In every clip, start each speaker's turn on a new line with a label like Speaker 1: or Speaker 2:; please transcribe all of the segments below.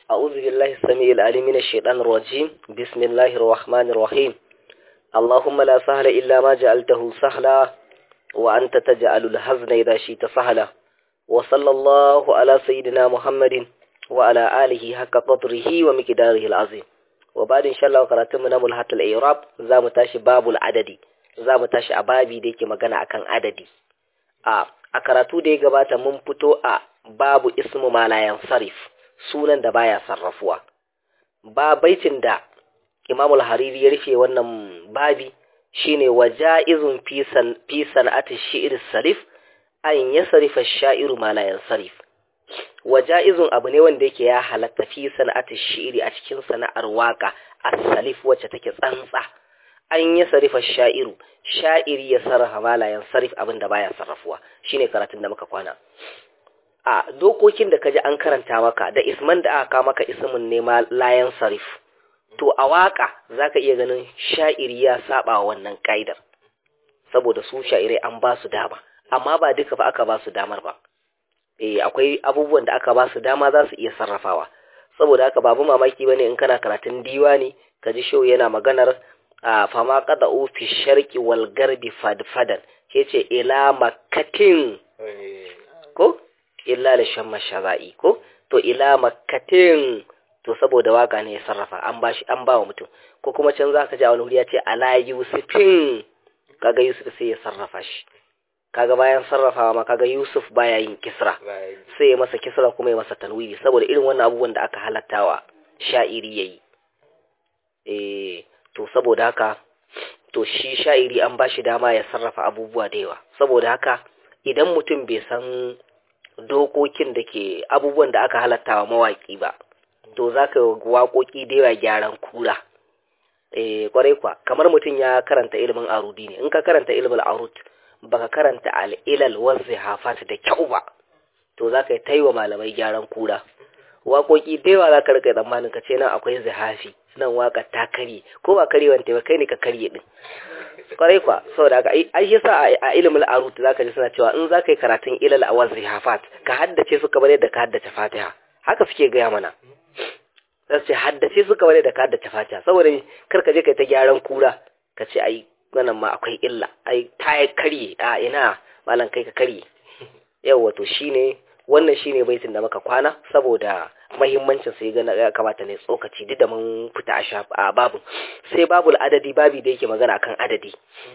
Speaker 1: أعوذ بالله السميع العليم من الشيطان الرجيم بسم الله الرحمن الرحيم اللهم لا سهل إلا ما جعلته سهلا وأنت تجعل الحزن إذا شئت سهلا وصلى الله على سيدنا محمد وعلى آله حق قدره ومقداره العظيم وبعد إن شاء الله قرأتم ملحة الإعراب زام تاشي باب العدد زام تاشي أبابي ديكي مغانا أكان عددي a a karatu da ya gabata mun fito a babu ismu malayan sarif sunan da baya sarrafuwa ba baitin da imamul hariri ya rufe wannan babi shine waja'izun fi sana'ati shi'ir sarif an ya sarifa sha'iru malayan sarif waja'izun abu ne wanda yake ya halatta fi sana'ati shi'iri a cikin sana'ar waka as-salif wacce take tsantsa an ya sarifa sha'iru sha'iri ya sarrafa malayan sarif abin da baya sarrafuwa shine karatun da muka kwana a dokokin da kaji an karanta maka da isman da aka maka ismin ne layan sarif to a waka zaka iya ganin sha'iri ya saba wannan kaidar saboda su sha'irai an ba su dama amma ba duka ba aka ba su damar ba eh akwai abubuwan da aka ba su dama za su iya sarrafawa saboda haka babu mamaki bane in kana karatun diwani kaji show yana maganar a fama kada fi sharki wal garbi fadfadan ke ce ila makatin ko illa da shan mashara'i ko to ila makatin to saboda waka ne ya sarrafa an bashi an ba wa mutum ko kuma can za ka ji a wani wuri ya ce ala yusufin kaga yusuf sai ya sarrafa shi kaga bayan sarrafawa ma kaga yusuf baya yin kisra sai ya masa kisra kuma ya masa tanwiri saboda irin wannan abubuwan da aka halattawa sha'iri yayi eh to saboda haka to shi sha'iri an ba shi dama ya sarrafa abubuwa da yawa saboda haka idan mutum bai san dokokin da ke abubuwan da aka halatta wa mawaƙi ba to za ka waƙoƙi da yawa gyaran kura eh kwarai kwa kamar mutum ya karanta ilimin arudi ne in ka karanta ilimin arud baka karanta al'ilal wasu hafat da kyau ba to za ka yi taiwa malamai gyaran kura waƙoƙi da yawa za ka rika tsammanin ka ce nan akwai zihafi nan waka ta karye ko ba karyewan ta ba kai ne ka karye din kwarai kwa saboda haka ai shi sa a ilimin arut zaka ji suna cewa in zaka yi karatun ilal awaz hafat ka haddace su kamar yadda ka haddace fatiha haka suke gaya mana za su ce haddace su kamar yadda ka haddace fatiha saboda kar ka je kai ta gyaran kura ka ce ai wannan ma akwai illa ai ta karye a ina malam kai ka karye yawa to shine wannan shine baitin da muka kwana saboda mahimmancin sai ga ya kamata ne tsokaci duk da mun fita a babu sai babul adadi babi da yake magana akan adadi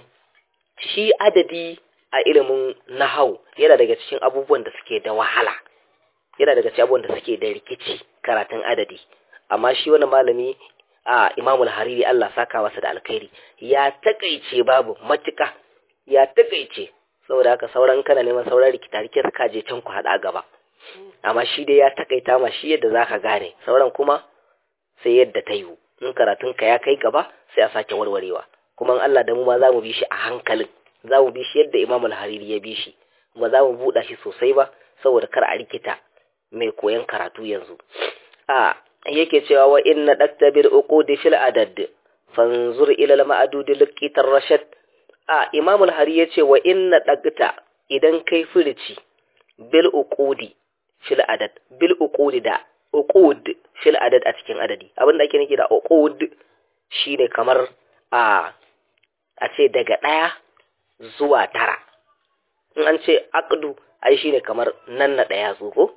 Speaker 1: shi adadi a ilimin nahau yana daga cikin abubuwan da suke da wahala yana daga cikin abubuwan da suke da rikici karatun adadi amma shi wani malami a imamul hariri Allah saka masa da alkhairi ya takaice babu matuka ya takaice saboda haka sauran kana neman sauran rikita rikita ka je can ku hada gaba amma shi dai ya takaita ma shi yadda zaka gane sauran kuma sai yadda ta yiwu in karatun ka ya kai gaba sai a sake warwarewa kuma in Allah da mu ma za mu bi shi a hankalin za mu bi shi yadda Imam al-Hariri ya bi shi ba za mu buɗa shi sosai ba saboda kar a rikita mai koyan karatu yanzu a yake cewa wa inna dakta bil uqudi fil adad fanzur ila al-ma'dud liqitar rashad a Imam al-Hariri yace wa inna dakta idan kai furici bil uqudi fil adad bil uqudi da uqud fil adad a cikin adadi abin da ake nufi da uqud shine kamar a a ce daga ɗaya zuwa tara in an ce aqdu ai shine kamar nan na ɗaya ko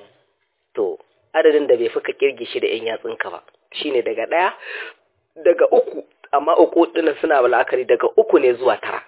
Speaker 1: to adadin da bai fuka kirge shi da yan yatsunka ba shine daga ɗaya daga uku amma uku dinnan suna la'akari daga uku ne zuwa tara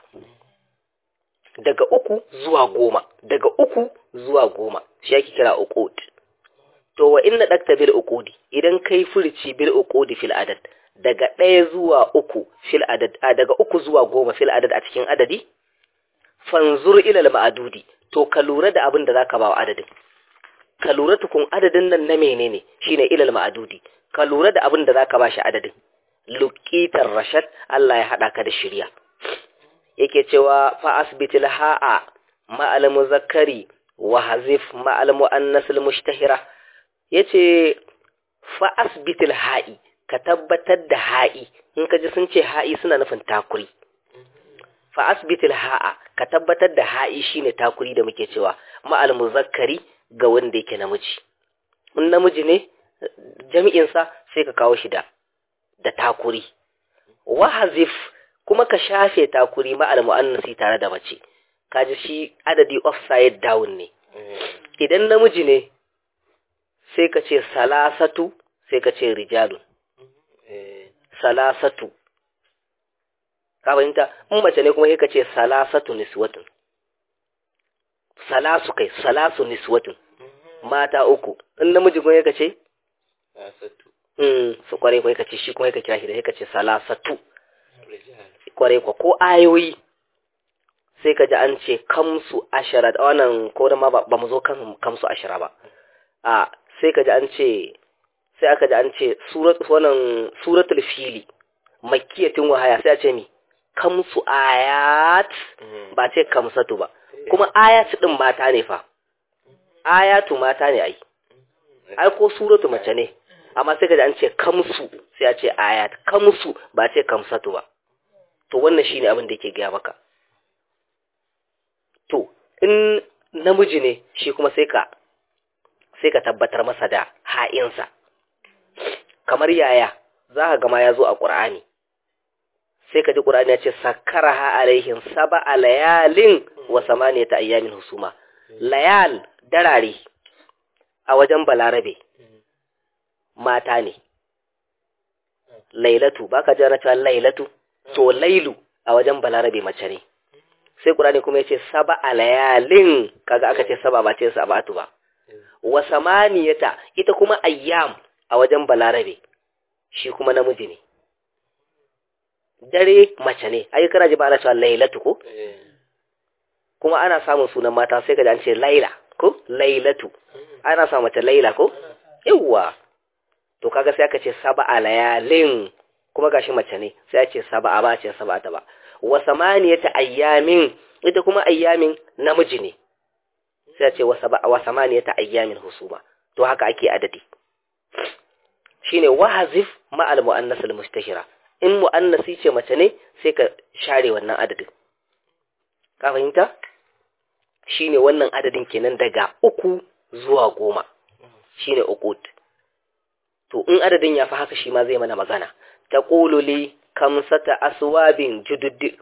Speaker 1: daga uku zuwa goma daga uku zuwa goma shi ake kira uqud to wa inna dakta bil uqudi idan kai furici bil uqudi fil adad daga ɗaya zuwa uku fil adad a daga uku zuwa goma fil adad a cikin adadi fanzur ila al ma'dudi to ka lura da abin da zaka ba wa adadin ka lura tukun adadin nan na menene shine ila al ma'dudi ka lura da abin da zaka ba shi adadin luqitar rashad Allah ya hada ka da shirya yake cewa fa asbitil ha'a ma'al muzakkari wa hazif ma'al muannasil mushtahira yace fa asbitil ha'i ka tabbatar da ha'i in ka ji sun ce ha'i suna nufin takuri fa asbitil ha'a ka tabbatar da ha'i shine takuri da muke cewa ma'al muzakkari ga wanda yake namiji in namiji ne jami'insa sai ka kawo shi da da takuri wahazif kuma ka shafe takuri ma'al mu'annasi tare da mace kaji shi adadi offside down ne idan namiji ne sai ka ce salasatu sai ka ce rijalun salasatu ka fahimta in mace ne kuma sai ka ce salasatu niswatun salasu kai salasu niswatun mata uku in namiji kuma ka ce mm su kware kai ka ce shi kuma ka kira shi da ka ce salasatu kware kwa ko ayoyi sai ka ji an ce kamsu ashara wannan ko da ma ba mu zo kan kamsu ashara ba a sai ka ji an ce sai aka ji an ce wannan suratul fili makkiyatin wahaya sai a ce mi kamsu ayat ba ce kamsatu ba kuma ayat din mata ne fa ayatu mata ne ai ai ko suratu mace ne amma sai ka ji an ce kamsu sai a ce ayat kamsu ba ce kamsatu ba to wannan shine abin da yake gaya maka to in namiji ne shi kuma sai ka sai ka tabbatar masa da ha'insa kamar yaya za ka gama ya zo a ƙur'ani sai ka ji ƙur'ani ya ce sakara ha alaihin saba a layalin wa samaniya ta ayyamin husuma layal darare a wajen balarabe mata ne lailatu ba ka jana cewa lailatu to lailu a wajen balarabe mace ne sai ƙur'ani kuma ya ce saba a layalin kaga aka ce saba ba ce sabatu ba wa samaniyata ita kuma ayyam a wajen balarabe shi kuma namiji ne dare mace ne ai kana ji ba ana cewa lailatu ko kuma ana samun sunan mata sai ka ji an ce laila ko lailatu ana samun mace laila ko yawwa to kaga sai aka ce sab'a layalin kuma gashi mace ne sai ya ce sab'a ba ce sab'a ta ba wa samaniyata ayyamin ita kuma ayyamin namiji ne sai ya ce wa sab'a wa samaniyata ayyamin husuma to haka ake adadi shine wahazif ma'al mu'annas al-mustahira in mu'annasi ce mace ne sai ka share wannan adadin ka fahimta shine wannan adadin kenan daga uku zuwa goma shine uqut to in adadin ya fi haka shi ma zai mana magana taqulu li kamsata aswabin judud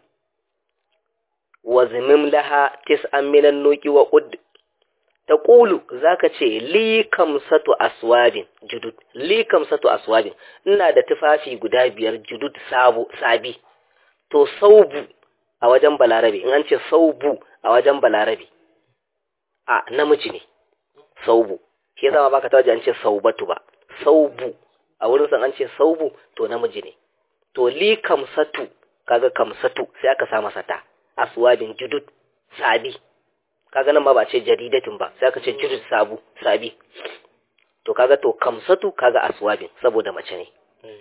Speaker 1: wa zimim laha tis'an minan nuqi wa qud taqulu zaka ce li kamsatu aswabin judud li kamsatu aswabin ina da tufafi guda biyar judud sabo sabi to saubu a wajen balarabe in an ce saubu a wajen balarabe a namiji ne saubu shi yasa ma baka tawaje an ce saubatu ba saubu a wurin san an ce saubu to namiji ne to li kamsatu kaga kamsatu sai aka sa masa ta aswabin judud sabi kaga nan ma ba ce jaridatin ba sai aka ce judud sabu sabi to kaga to kamsatu kaga aswabin saboda mace ne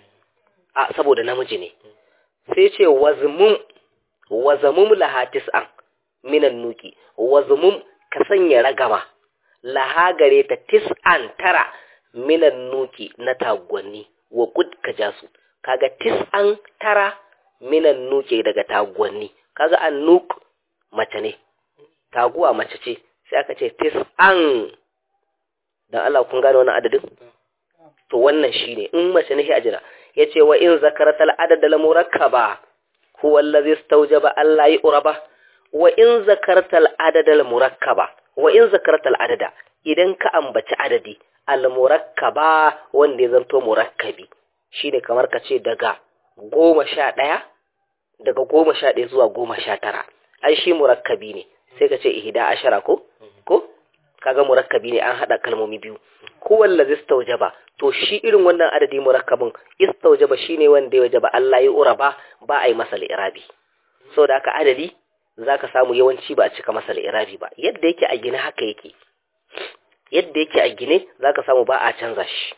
Speaker 1: a saboda namiji ne sai ce wazmum wazmum laha tis'an minan nuki wazmum ka sanya ragama laha gare ta tis'an tara minan nuki na tagwanni wa kud ka ja su kaga tis'an tara minan nuki daga tagwanni kaga an nuk mace ne taguwa mace ce sai aka ce tis'an dan Allah kun gane wannan adadin to wannan shine in mace ne a jira yace wa in zakaratal adad al murakkaba huwa allazi istawjaba alla yu'raba wa in zakartal adad al murakkaba wa in zakartal adada idan ka ambaci adadi al murakkaba wanda ya zanto murakkabi shine kamar ka ce daga goma sha ɗaya daga goma sha ɗaya zuwa goma sha tara ai shi murakkabi ne sai ka ce ihda ashara ko ko kaga murakkabi ne an hada kalmomi biyu ko wallazi istawjaba to shi irin wannan adadi murakkabin istawjaba shine wanda ya wajaba Allah ya uraba ba a yi masa irabi saboda haka adadi zaka samu yawanci ba a cika masa irabi ba yadda yake a gine haka yake yadda yake a gine zaka samu ba a canza shi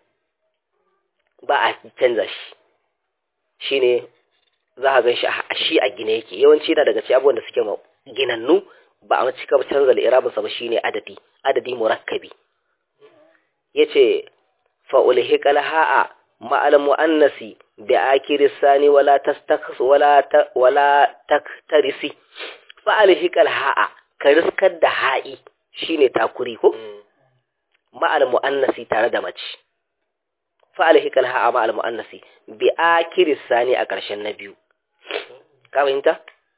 Speaker 1: ba a canza shi shine za ka gan shi a shi a gine yake yawanci na daga cikin abubuwan da suke ginannu ba a cika canza irabinsa ba shine adadi adadi murakkabi yace fa ulhiqal ha'a ma'al muannasi bi akiri sani wala tastakhs wala ta, wala taktarisi fa ulhiqal ha'a ka riskar da ha'i shine takuri ko ma'al muannasi tare da mace fa alhikal ha ma al muannasi bi akiris sani a ƙarshen na biyu ka fahimta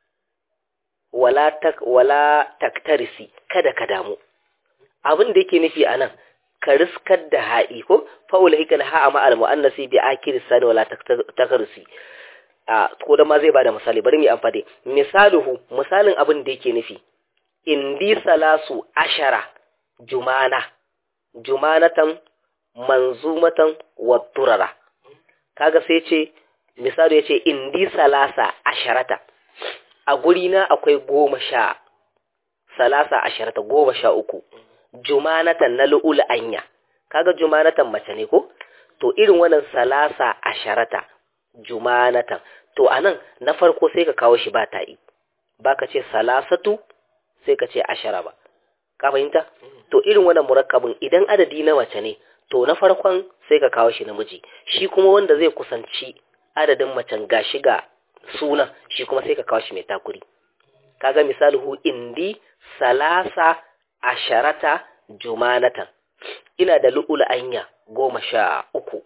Speaker 1: wala tak wala taktarisi kada ka damu abin da yake nufi anan ka riskar da ha'i ko fa ulhikal ha ma al muannasi bi akiris sani wala taktarisi a ko da ma zai bada misali bari mu amfani misaluhu misalin abin da yake nufi indi salasu ashara jumana jumanatan manzumatan wa turara kaga sai ce misali yace indi salasa asharata a guri na akwai goma sha salasa asharata goma sha uku jumanatan na lu'ul anya kaga jumanatan mace ne ko to irin wannan salasa asharata jumanatan to anan na farko sai ka kawo shi ba ta'i baka ce salasatu sai ka ce ashara ba ka fahimta to irin wannan murakkabin idan adadi na mace ne to na farkon sai ka kawo shi namiji shi kuma wanda zai kusanci adadin macen gashi ga suna shi kuma sai ka kawo shi mai takuri kaga misali hu indi salasa asharata jumanatan ina da lu'ul anya goma sha uku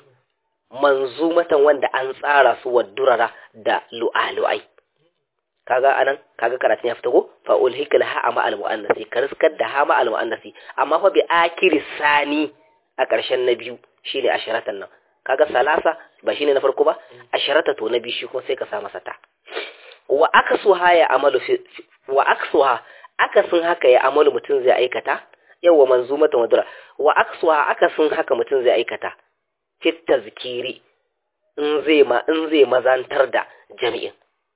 Speaker 1: manzumatan wanda an tsara su wa durara da lu'alu'ai kaga anan kaga karatun ya fita ko fa ulhikal ha ma al muannasi kariskar da ha ma al muannasi amma fa bi akiri sani a ƙarshen na biyu shine asharatan nan kaga salasa ba shine na farko ba asharata to na biyu shi kuma sai ka sa masa ta wa aksuha ya amalu fi wa aksuha akasin haka ya amalu mutum zai aikata yawa manzumatan wadura wa aksuha akasin haka mutum zai aikata fit tazkiri in zai ma in zai mazantar da jami'in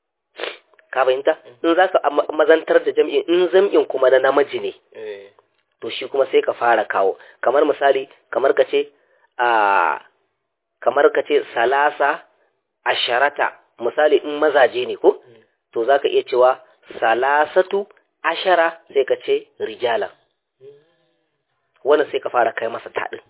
Speaker 1: ka fahimta in za ka mazantar da jam'in in zam'in kuma na namiji ne to shi kuma sai ka fara kawo kamar misali kamar ka ce a kamar ka ce salasa asharata misali in mazaje ne ko to za ka iya cewa salasatu ashara sai ka ce rijala wannan sai ka fara kai masa taɗin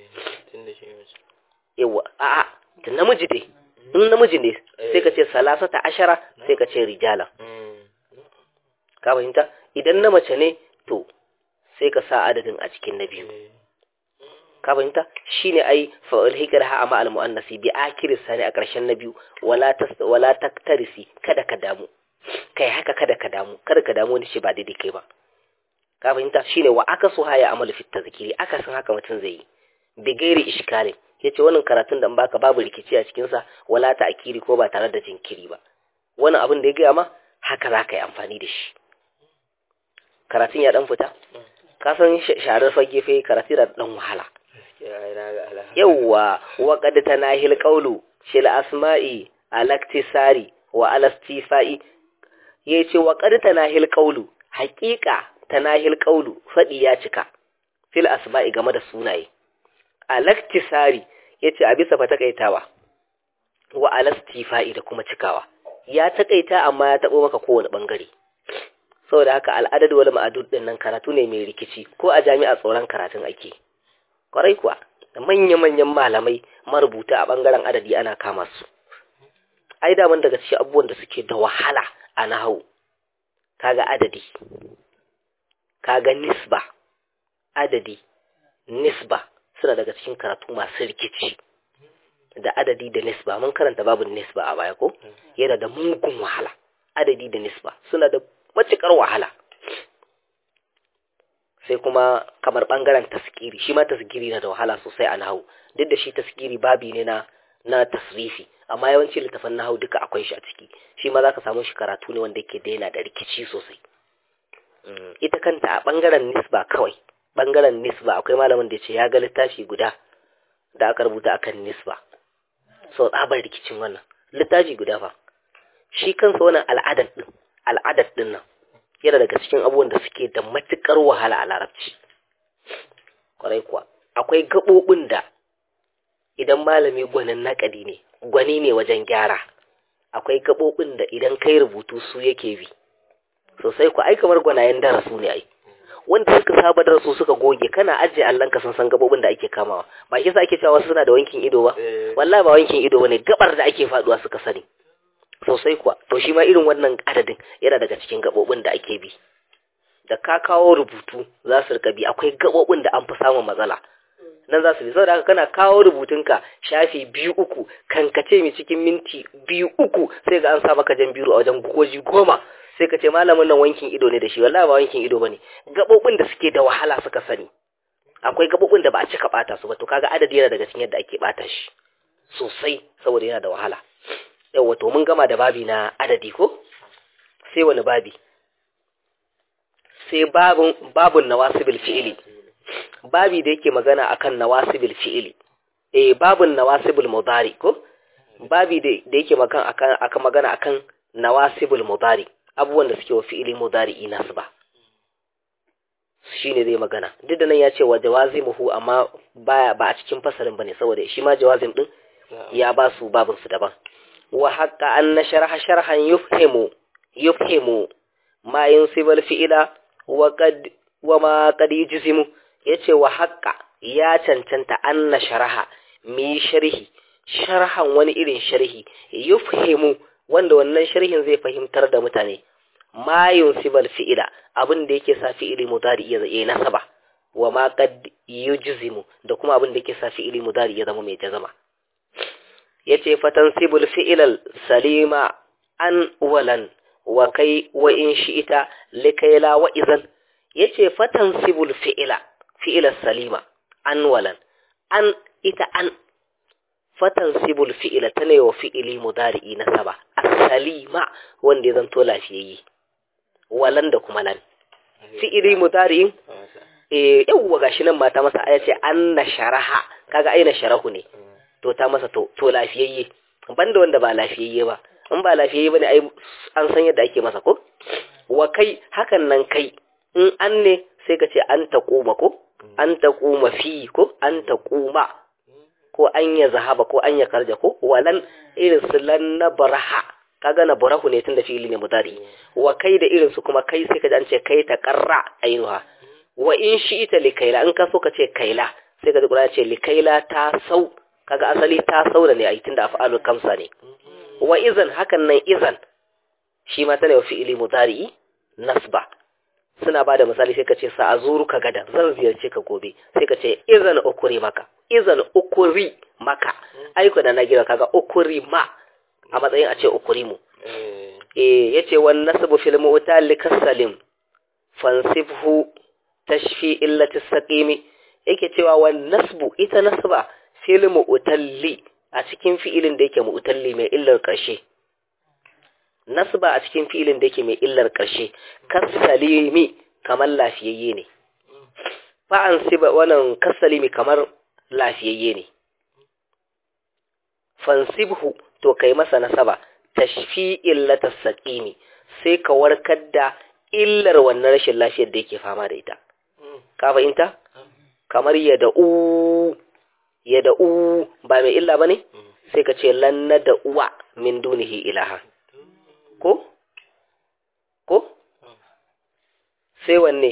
Speaker 1: yawa a'a da namiji dai in namiji ne sai ka ce salasata ashara sai ka ce rijala ka fahimta idan na mace ne to sai ka sa adadin a cikin na biyu ka fahimta shine ai fa'ul hikar ha amma al muannasi bi akiri sani a ƙarshen na biyu wala tas wala taktarisi kada ka damu kai haka kada ka damu kada ka damu wani shi ba daidai kai ba ka fahimta shine wa aka so haya amalu fit tazkiri aka san haka mutum zai yi bi gairi iskalin yace wannan karatun da in baka babu rikici a cikin sa wala ta akiri ko ba tare da jinkiri ba wannan abin da ya gaya ma haka za ka yi amfani da shi karatun ya dan fita ka san sharar fage fe karatu da dan wahala yawwa wa qad tanahil qawlu shil asma'i alaktisari wa alastifai yace wa qad tanahil qawlu haqiqa tanahil qawlu fadi ya cika fil asma'i game da sunaye alaktisari yace a bisa fa takaitawa wa alastifai da kuma cikawa ya takaita amma ya tabo maka kowane bangare saboda haka al'adad wal ma'adud din nan karatu ne mai rikici ko a jami'a tsoron karatun ake kwarai kuwa da manya-manyan malamai marubuta a bangaren adadi ana kama su ai daman daga cikin abubuwan da suke da wahala a nahawu kaga adadi kaga nisba adadi nisba suna daga cikin karatu masu rikici da adadi da nisba mun karanta babu nisba a baya ko yana da mugun wahala adadi da nisba suna da matuƙar wahala sai kuma kamar ɓangaren taskiri shi ma taskiri na da wahala sosai a nahu duk da shi taskiri babi ne na na tasrifi amma yawanci littafan nahu duka akwai shi a ciki shi ma za ka samu shi karatu ne wanda yake da yana da rikici sosai ita kanta a ɓangaren nisba kawai ɓangaren nisba akwai malamin da ya ce ya ga littafi guda da aka rubuta akan nisba so tsabar rikicin wannan littafi guda fa shi kansa wannan al'adar din al'adar din nan yana daga cikin abubuwan da suke da matukar wahala a larabci kwarai kuwa akwai gaɓoɓin da idan malami gwanin naƙadi ne gwani ne wajen gyara akwai gaɓoɓin da idan kai rubutu su yake bi sosai ku ai kamar gwanayen darasu ne ai wanda suka saba da su suka goge kana ajiye allon ka sun san gabobin da ake kamawa ba shi sa ake cewa wasu suna da wankin ido ba wallahi ba wankin ido bane gabar da ake faduwa suka sani sosai kuwa to shi ma irin wannan adadin yana daga cikin gabobin da ake bi da ka kawo rubutu za su rika bi akwai gabobin da an fi samun matsala nan za su bi saboda haka kana kawo rubutunka shafi biyu uku kankace mai cikin minti biyu uku sai ga an sa maka jan biro a wajen goji goma sai ka ce malamin nan wankin ido ne da shi wallahi ba wankin ido bane gabobin da suke da wahala suka sani akwai gabobin da ba a cika bata su ba to kaga adadi yana daga cikin yadda ake bata shi sosai saboda yana da wahala yawa to mun gama da babi na adadi ko sai wani babi sai babun babun nawasibil fi'ili babi da yake magana akan nawasibil fi'ili eh babun nawasibul mudari ko babi da yake magana akan akan magana akan nawasibul mudari abubuwan da suke wa fi'ili mudari nasba shine zai magana duk da nan ya ce wa jawazimuhu amma baya ba a cikin fasalin bane saboda shi ma jawazim din ya ba su babin su daban wa haqqa an sharha sharhan yufhimu yufhimu ma yunsibul fi'ila wa qad wa ma qad yujzimu yace wa haqqa ya cancanta an sharaha mi sharhi sharhan wani irin sharhi yufhimu wanda wannan sharhin zai fahimtar da mutane ma yunsibal fi'ila abin da yake sa fi'ili mudari ya zai nasaba wa ma qad yujzimu da kuma abin da yake sa fi'ili mudari ya zama mai jazama yace fatansibul fi'ilal salima an walan wa kai wa in shi'ita likaila wa idan yace fatansibul fi'ila fi'ilal salima an walan an ita an fatansibul fi'ila tana wa fi'ili mudari nasaba as-salima wanda ya zanto lafiyayye walan da kuma lan fi'ili mudari'in eh yawwa gashi nan mata masa aya ce anna sharaha kaga aina sharahu ne to ta masa to to lafiyayye banda wanda ba lafiyayye ba in ba lafiyayye bane ai an san yadda ake masa ko wa kai hakan nan kai in an ne sai ka ce an taquma ko an taquma fi ko an taquma ko an ya zahaba ko an ya karja ko walan irin su lan nabraha kaga na burahu ne tunda fi'ili ne mudari wa kai da irin su kuma kai sai ka an ce kai ta qarra ainuha wa in shi'ita likaila in ka so ka ce kaila sai ka ji Qur'ani ce likaila ta sau kaga asali ta sau da ne ai tunda af'alul kamsa ne wa izan hakan nan izan shi ma tana fi'ili mudari nasba suna bada misali sai ka ce sa azuru ka gada zan ziyarce ka gobe sai ka ce izan ukuri maka izan ukuri maka aiko da na gira kaga ukuri ma a matsayin a ce ukuri mu eh yace wan nasbu fil mu'tal kasalim fansibhu tashfi illati saqimi yake cewa wan nasbu ita nasba fil mu'talli a cikin fi'ilin da yake mu'talli mai illar karshe nasba a cikin fi'ilin da yake mai illar karshe kasalimi kamar lafiyayye ne fa an siba wannan kasalimi kamar lafiyayye ne fansibhu to kai masa nasaba tashfi illatas saqimi sai ka warkar da illar wannan rashin lafiyar da yake fama da ita ka fahimta kamar yada'u yada'u ba mai illa bane sai ka ce lanna da uwa min dunihi ilaha ko ko sai wanne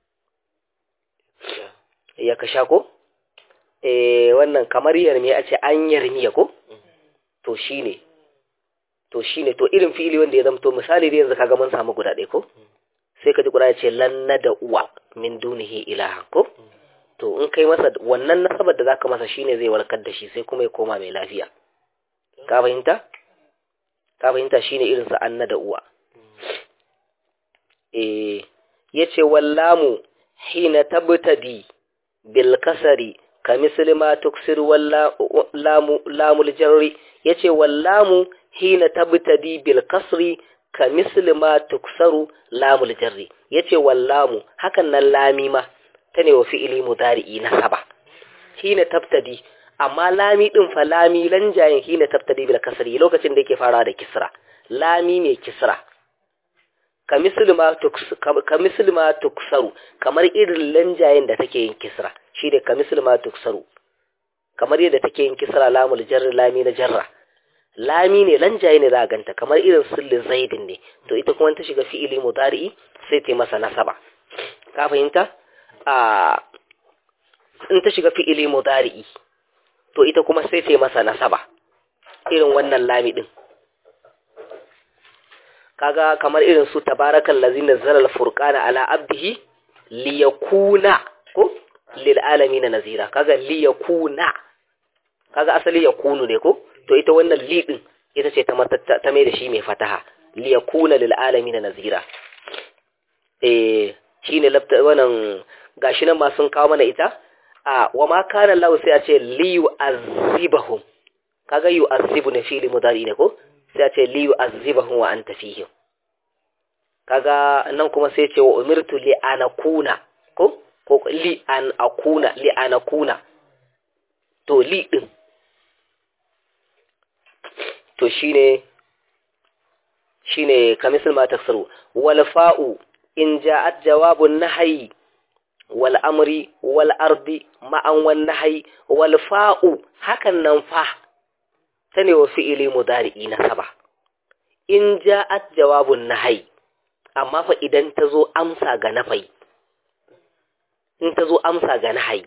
Speaker 1: ya kasha ko eh wannan kamar yarmi a ce an yarmiya ko to shine to shine to irin fi'ili wanda ya zamto misali da yanzu kaga mun samu guda ɗaya ko sai ka ji guda ce lanna da uwa min dunihi ilaha ko to in kai masa wannan nasabar da zaka masa shine zai warkar da shi sai kuma ya koma mai lafiya ka fahimta ka fahimta shine irin sa anna da uwa eh yace wallamu hina tabtadi bil kasari ka misli ma tuksir wallamu lamul jarri yace wallamu hina tabtadi bil kasri ka misli ma tuksaru lamul jarri yace wallamu hakan nan lami ma tane wa fi'ili mudari'i na saba hina tabtadi amma lami din fa lami lanjayin hina tabtadi bil kasri lokacin da yake farawa da kisra lami mai kisra ka misli ma tuksaru kamar irin lanjayen da take yin kisra shi da ka misli ma tuksaru kamar yadda take yin kisra lamul jarri lami na jarra lami ne lanjaye ne za a ganta kamar irin sulli zaidin ne to ita kuma ta shiga fi'ili mudari'i sai ta masa nasaba ka fahimta a in ta shiga fi'ili mudari'i to ita kuma sai ta masa nasaba irin wannan lami din kaga kamar irin su tabarakal ladzi nazzala al-furqana ala abdihi liyakuna ko lil alamin nazira kaga li yakuna kaga asali yakunu ne ko to ita wannan li din ita ce ta ta mai da shi mai fataha li yakuna lil alamin nazira eh shine labta wannan gashi nan ma sun kawo mana ita a wa ma kana Allah sai a ce li yu'azzibahum kaga yu'azzibu ne fi'li mudari ne ko sai a ce li yu'azzibahum wa anta fihim kaga nan kuma sai ce wa umirtu li anakuna ko ko li an akuna li anakuna to li din to shine shine kamisal ma taksaru wal fa'u in ja'at jawabun nahyi wal amri wal ardi ma'an wan nahyi wal fa'u hakan nan fa tane wa fi'ili mudari'i na saba in ja'at jawabun nahyi amma fa idan ta zo amsa ga nafai in ta zo amsa ga nahyi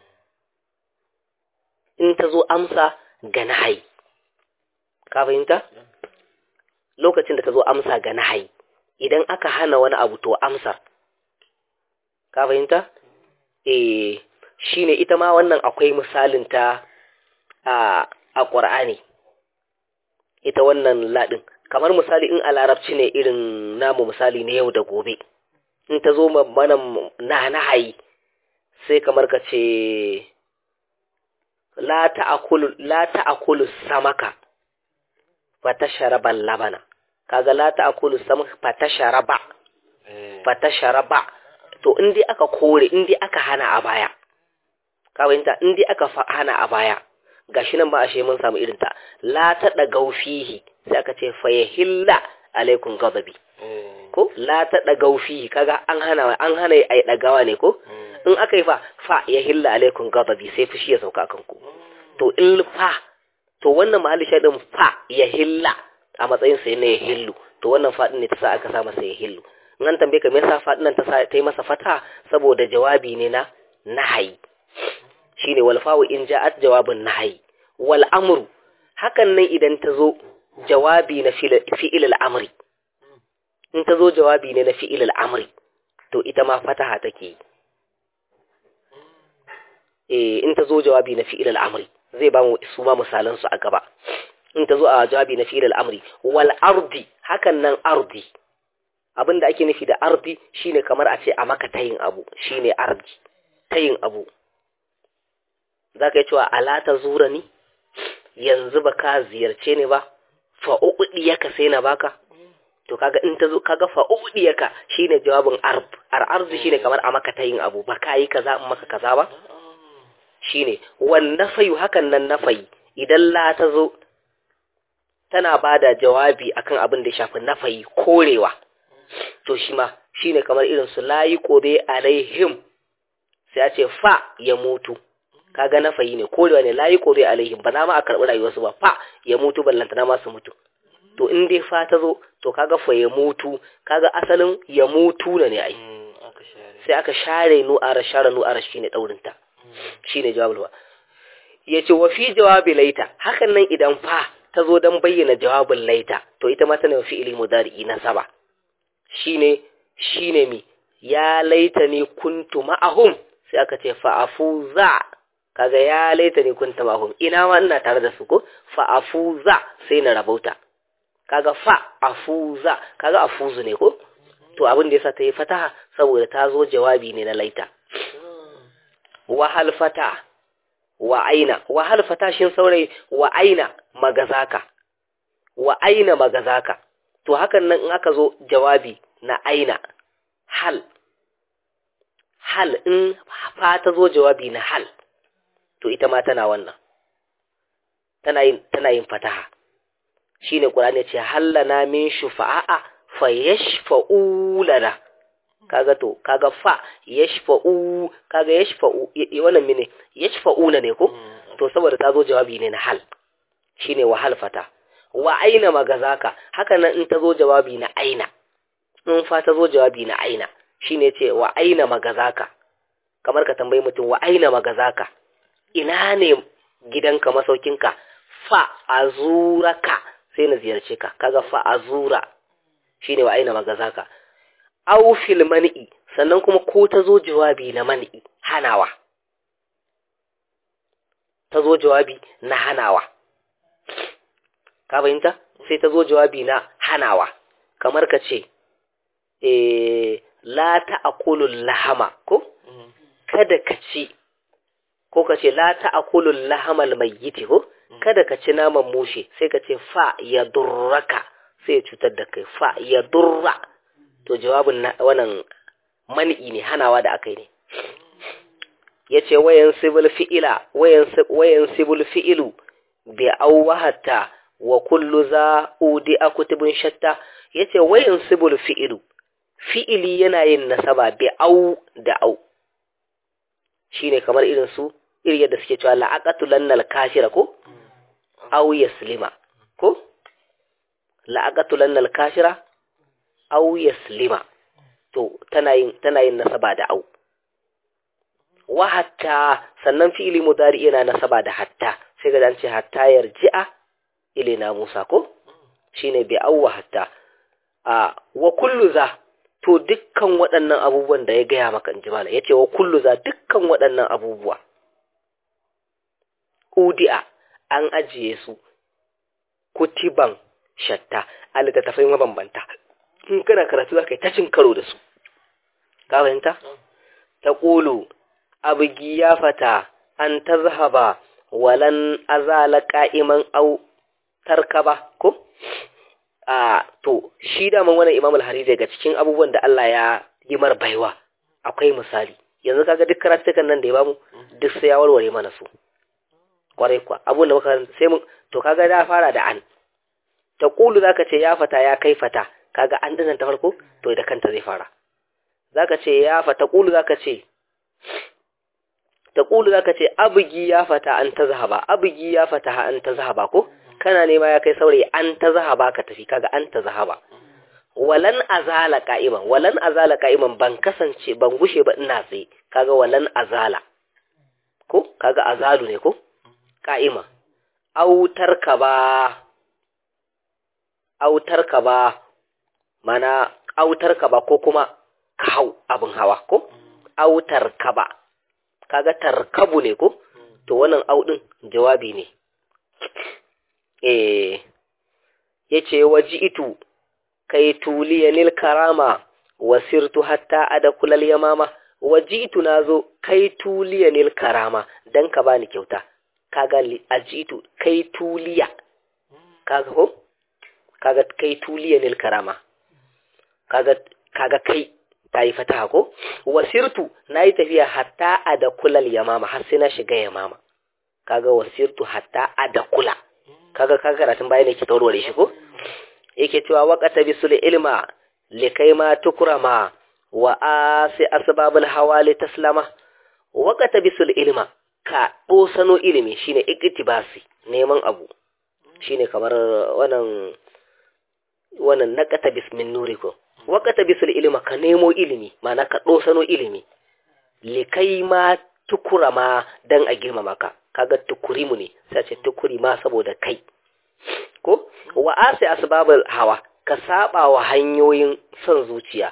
Speaker 1: in ta zo amsa ga nahyi ka fahimta lokacin da ta zo amsa ga nahayi idan aka hana wani abu to amsar ka fahimta eh shine ita ma wannan akwai misalin ta a a Qur'ani ita wannan ladin kamar misali in a larabci ne irin namu misali ne yau da gobe in ta zo mana na nahayi sai kamar ka ce la ta'akulu la ta'akulu samaka fatasharaba labana kaga la ta'kulu sam fatasharaba fatasharaba to in dai aka kore in dai aka hana a baya ka fahimta in dai aka hana a baya gashi nan ba ashe mun samu irin ta la ta dagau fihi sai aka ce fa yahilla alaikum ghadabi ko la ta dagau fihi kaga an hana an hana ai dagawa ne ko in aka yi fa fa yahilla alaikum ghadabi sai fushi ya sauka kanku to in fa to wannan mahalli shaidin fa ya hilla a matsayin sa ne ya hillu to wannan fadin ne ta sa aka sa masa ya hillu in an tambaye ka me yasa fadin nan ta sa ta yi masa fata saboda jawabi ne na nahayi shine wal fa'u in ja'at jawabun nahayi wal amru hakan nan idan ta zo jawabi na fi'il al-amri in ta zo jawabi ne na fi'il al-amri to ita ma fataha take eh in ta zo jawabi na fi'il al-amri zai ba mu su ma misalan su a gaba in ta zo a jawabi na fi'il al-amri wal ardi hakan nan ardi abinda ake nufi da ardi shine kamar a ce a maka tayin abu shine ardi tayin abu zaka yi cewa ala ta zura ni yanzu ba ka ziyarce ni ba fa uqdiyaka sai na baka to kaga in ta zo kaga fa uqdiyaka shine jawabin arb ar arzi shine kamar a maka tayin abu ba ka yi kaza in maka kaza ba shine wan nafayu hakan nan nafayi idan la ta zo tana bada jawabi akan abin da ya shafi nafayi korewa to shi ma shine kamar irin su layi kobe alaihim sai a ce fa ya mutu kaga nafayi ne korewa ne layi kobe alaihim ba na ma a karɓi rayuwarsu ba fa ya mutu ballanta na masu mutu to in dai fa ta zo to kaga fa ya mutu kaga asalin ya mutu ne ai sai aka share nu'ara share nu'ara shine daurinta shine jawabul ba yace wa fi jawabi laita hakan nan idan fa ta zo dan bayyana jawabin laita to ita ma tana fi'ili mudari na saba shine shine mi ya laita ni kuntu ma'ahum sai aka ce fa afuza kaga ya laita ni kuntu ma'ahum ina ma ina tare da su ko fa afuza sai na rabauta kaga fa afuza kaga afuzu ne ko to abin da yasa ta yi fataha saboda ta zo jawabi ne na laita wa halfata wa aina wa halfata shin saurayi wa aina magazaka wa aina magazaka to hakan nan in aka zo jawabi na aina hal hal in fa ta zo jawabi na hal to ita ma tana wannan tana yin tana yin fataha shine qur'ani ce hallana min shufa'a fa yashfa'u lana kaga to kaga fa yashfa'u kaga yashfa'u wannan mene yashfa'una ne ko to saboda ta zo jawabi ne na hal shine wa hal fata wa aina magazaka haka nan in ta zo jawabi na aina in fa ta zo jawabi na aina shine ce wa aina magazaka kamar ka tambayi mutum wa aina magazaka ina ne gidanka masaukinka fa azuraka sai na ziyarce ka kaga fa azura shine wa aina magazaka aw fil man'i sannan kuma ko ta zo jawabi na man'i hanawa ta zo jawabi na hanawa ka fahimta sai ta zo jawabi na hanawa kamar ka ce eh la ta'kulul lahama ko kada ka ci ko ka ce la ta'kulul lahamal mayyiti ko kada ka ci naman mushe sai ka ce fa ya durraka sai ya cutar da kai fa ya durra to jawabin wannan mani'i ne hanawa da aka yi ne yace wayan sibul fi'ila wayan wayan sibul fi'ilu bi awwahata wa kullu za udi akutubun shatta yace wayan sibul fi'ilu fi'ili yana yin nasaba bi au da au shine kamar irin su irin yadda suke cewa la'aqatulannal kafira ko au yaslima ko la'aqatulannal kafira au yaslima to tana yin tana yin nasaba da au wa hatta sannan fi'ili mudari yana nasaba da hatta sai ga ce hatta yarji'a ilaina Musa ko shine bi au wa hatta a wa kullu za to dukkan waɗannan abubuwan da ya gaya maka in ji mala ya ce wa kullu za dukkan waɗannan abubuwa udi'a an ajiye su kutiban shatta a littattafai mabambanta in kana karatu za ka yi ta cin karo da su ka fahimta ta ƙulu abugi ya fata an ta zahaba walan azala ka'iman au tarkaba ko a to shi daman wannan imam al-hari daga cikin abubuwan da Allah ya yi mar baiwa akwai misali yanzu kaga duk karatukan nan da ya bamu duk sai ya warware mana su kwarai kuwa abun da muka sai mun to kaga da fara da an ta kulu zaka ce ya fata ya kai fata kaga an dinan ta farko to da kanta zai fara zaka ce ya fata kulu zaka ce ta kulu zaka ce abugi ya fata an ta zahaba abugi ya fata an ta zahaba ko kana nema ya kai saurayi an ta zahaba ka tafi kaga an ta zahaba walan azala ka'iman walan azala ka'iman ban kasance ban gushe ba ina tsaye kaga walan azala ko kaga azalu ne ko ka'ima autar ka ba autar ka ba mana autar ka ba ko kuma ka hau abin hawa ko autar ka ba kaga tarkabu ne ko to wannan audin jawabi ne eh yace waji'tu kai tuliya lil karama wasirtu hatta adkhula al yamama waji'tu nazo kai tuliya lil karama dan ka bani kyauta kaga ajitu kai tuliya kaga ko kaga kai tuliya lil karama kaga kaga kai tayi fataha ko wasirtu nayi tafiya hatta adkhula al yamama har sai na shiga yamama kaga wasirtu hatta adkhula kaga kaga karatun baya ne ke taurare shi ko yake cewa waqata bisul ilma likai ma tukrama wa asi asbabul hawali taslama waqata bisul ilma ka dosano ilimi shine iktibasi neman abu shine kamar wannan wannan naqata bismin nuriko waqata bisul ilma ka nemo ilimi mana ka dosano ilimi likai ma tukurama dan a girmama ka kaga tukurimu ne sai ce tukurima saboda kai ko wa asi asbabul hawa ka saba wa hanyoyin son zuciya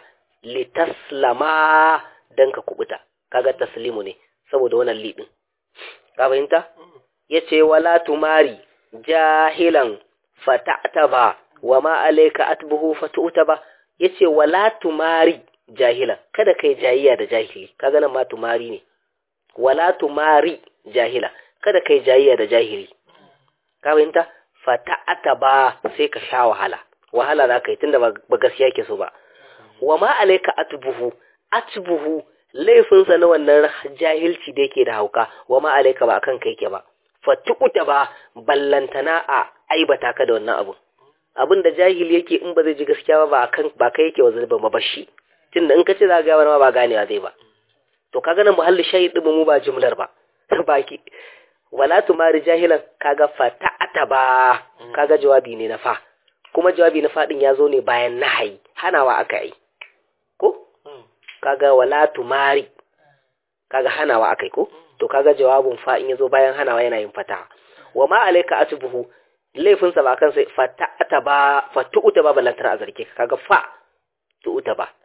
Speaker 1: litaslama dan ka kubuta kaga taslimu ne saboda wannan lidin ka fahimta yace wala tumari jahilan fata'taba wa ma alayka atbuhu fatutaba yace wala tumari jahilan kada kai jayiya da jahili kaga nan ma tumari ne wala tumari jahila kada kai jayiya da jahili ka fahimta fata'ata ba sai ka sha wahala wahala za ka yi tunda ba gaskiya ke so ba wa ma alaika atbuhu atbuhu laifinsa na wannan jahilci da yake da hauka wa ma alaika ba akan kai ke ba fatukuta ba ballantana a aibata ka da wannan abu abin da jahili yake in ba zai ji gaskiya ba ba akan ba kai yake wa zulubin ba bashi tunda in ka ce za ga ma ba ganewa zai ba to kaga nan muhalli shayi din mu ba jumlar ba baki wala tumari jahilan kaga fata'ata ba kaga jawabi ne na fa kuma jawabi na fadin ya zo ne bayan nahayi hanawa aka yi ko kaga wala tumari kaga hanawa aka yi ko to kaga jawabin fa in yazo bayan hanawa yana yin fata wa ma alayka atbuhu laifin sa ba kan sai fata'ata ba fatu'uta ba balantar a zarke kaga fa tu'uta ba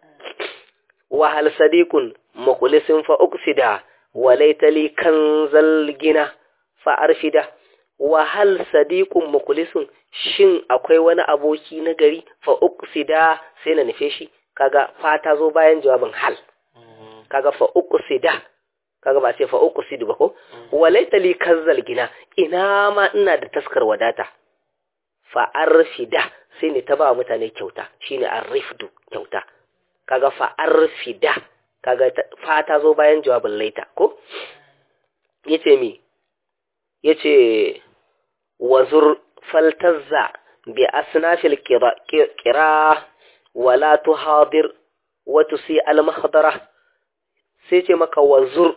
Speaker 1: wa hal sadiqun mukhlisin fa uksida wa laitali kanzal gina fa arshida wa hal sadiqun mukhlisun shin akwai wani aboki na gari fa uqsida sai na nufe shi kaga fa ta zo bayan jawabin hal kaga fa uqsida kaga ba sai fa uqsidu ba ko walaita li kazzal gina ina ma ina da taskar wadata fa arshida sai ne ta ba mutane kyauta shine arifdu kyauta kaga fa arfida kaga fa ta zo bayan jawabin laita ko yace mi yace wazur faltazza bi asnafil qira wala tuhadir wa tusi al mahdara sai ce maka wazur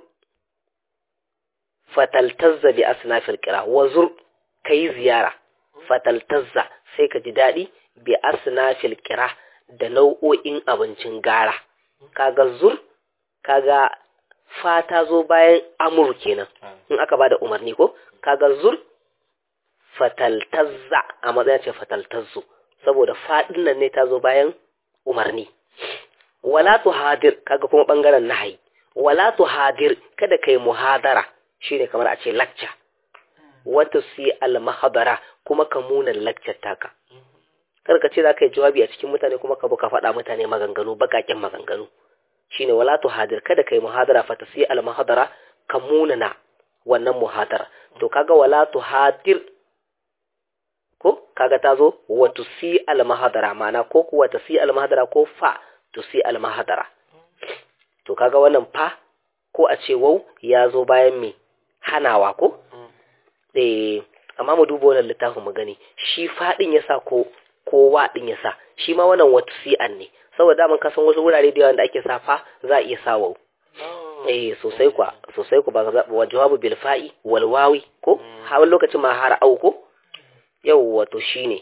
Speaker 1: fataltazza bi asnafil qira wazur kai ziyara fataltazza sai ka ji dadi bi asnafil qira da nau'o'in abincin gara kaga zur kaga fata zo bayan amur kenan in aka bada umarni ko kaga zur fataltazza a matsayin ce fataltazzu saboda fadin nan ne ta zo bayan umarni wala tuhadir kaga kuma bangaren nahayi wala tuhadir kada kai muhadara shine kamar a ce lacca wata si al mahadara kuma ka munan laccar taka kar ka ce za ka yi jawabi a cikin mutane kuma ka ka faɗa mutane maganganu bakaken maganganu shine wala tuhadir kada kai muhadara fa tasi al mahadara ka munana wannan muhadara to kaga wala tuhadir ko kaga ta zo wa tusi al mahadara mana ko kuwa tasi al mahadara ko fa tusi al mahadara to kaga wannan fa ko a ce wau ya zo bayan me hanawa ko eh amma mu duba wannan littafin mu gani shi fadin yasa ko kowa din yasa shi ma wannan wata si'an ne saboda mun kasan wasu wurare da yawan da ake sa fa za a iya sa wau eh sosai kwa sosai ku ba ga wa jawabu bil fa'i wal wawi ko har lokacin ma har au ko yau wato shine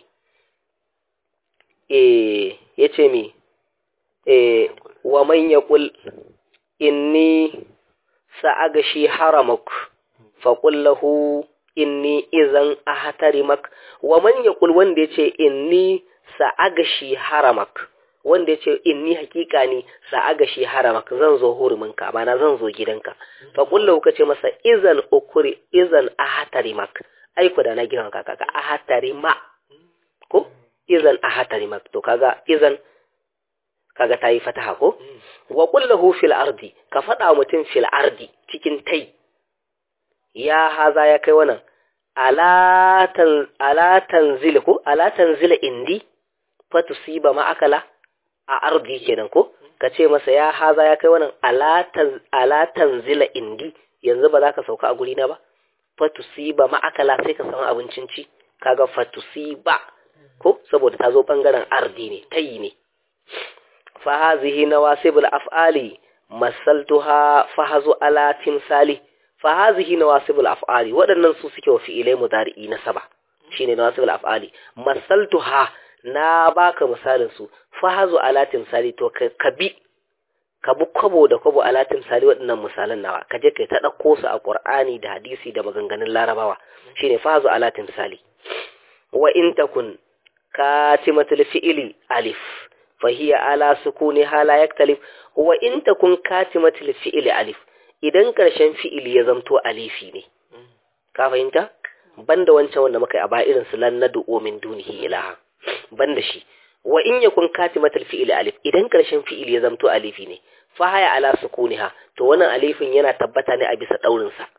Speaker 1: eh yace mi eh wa man yaqul inni sa'agashi haramak faqul lahu inni izan ahtarimak wa man yaqul wanda yace inni sa'agashi haramak wanda yace inni hakika ni sa'agashi haramak zan zo huruminka bana zan zo gidanka faqul lahu kace masa izan ukuri izan ahtarimak ai ku da na gidan ka kaga ahtarima ko izan ahtarimak to kaga izan kaga tayi fataha ko wa qul lahu fil ardi ka fada mutum fil ardi cikin tai ya haza ya kai wannan ala tanzil ko ala tanzila indi fatusiba ma akala a ardi kenan ko ka ce masa ya haza ya kai wannan ala tanzila indi yanzu ba za ka sauka a guri na ba fatusiba ma akala sai ka samu abincin ci kaga fatusiba ko saboda ta zo bangaren ardi ne tayi ne fa hazihi nawasibul af'ali masaltuha fahazu ala timsali fa hazihi nawasibul af'ali waɗannan su suke wa fi'ilai mudari'i na saba shine nawasibul af'ali masaltuha na baka misalin su fahazu ala timsali to ka bi ka bi kwabo da kwabo ala timsali waɗannan misalan nawa ka je kai ta ɗauko su a qur'ani da hadisi da maganganun larabawa shine fahazu ala timsali wa in takun katimatul fi'ili alif fahiya ala sukuni hala yaktalif wa in takun katimatul fi'ili alif idan karshen fi'ili ya zamto alifi ne ka fahimta banda wancan wanda muka yi a ba irin su lan nad'u min dunihi ilaha banda shi wa in yakun katimatul fi'ili alif idan karshen fi'ili ya zamto alifi ne fa haya ala sukuniha to wannan alifin yana tabbata ne a bisa daurin sa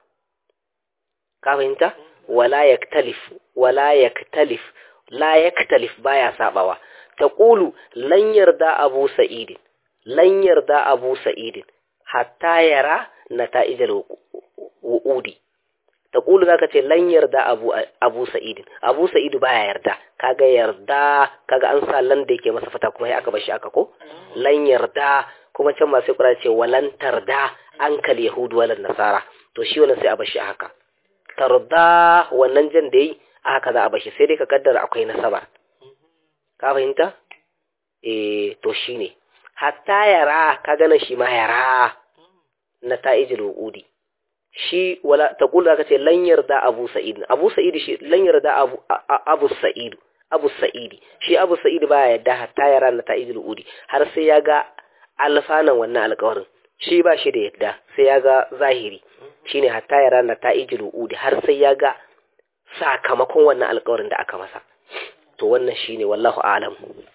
Speaker 1: ka fahimta wala yaktalif wala yaktalif la yaktalif baya sabawa taqulu lan yarda abu sa'id lan yarda abu sa'id hatta yara nata'ijal wu'udi taqulu zaka ce lan yarda abu abu sa'id abu sa'id baya yarda kaga yarda kaga an sa lan da yake masa fata kuma sai aka bar shi aka ko lan yarda kuma can ma sai Qur'ani ce walan tarda ankal yahud walan nasara to shi wannan sai a bar shi haka tarda wannan jan da yi haka za a bar shi sai dai ka kaddara akwai nasaba ka fahimta eh to shine hatta yara kaga nan shi ma yara na ta'ijil wuqudi shi wala taqulu zaka ce lan yarda abu sa'id abu sa'id shi lan yarda abu abu sa'id abu sa'idi shi abu sa'id baya yadda hatta yara na ta'ijil wuqudi har sai ya ga alfanan wannan alƙawarin shi ba shi da yadda sai ya ga zahiri shine hatta ya rana ta ijil uudi har sai ya ga sakamakon wannan alƙawarin da aka masa to wannan shine wallahu a'lam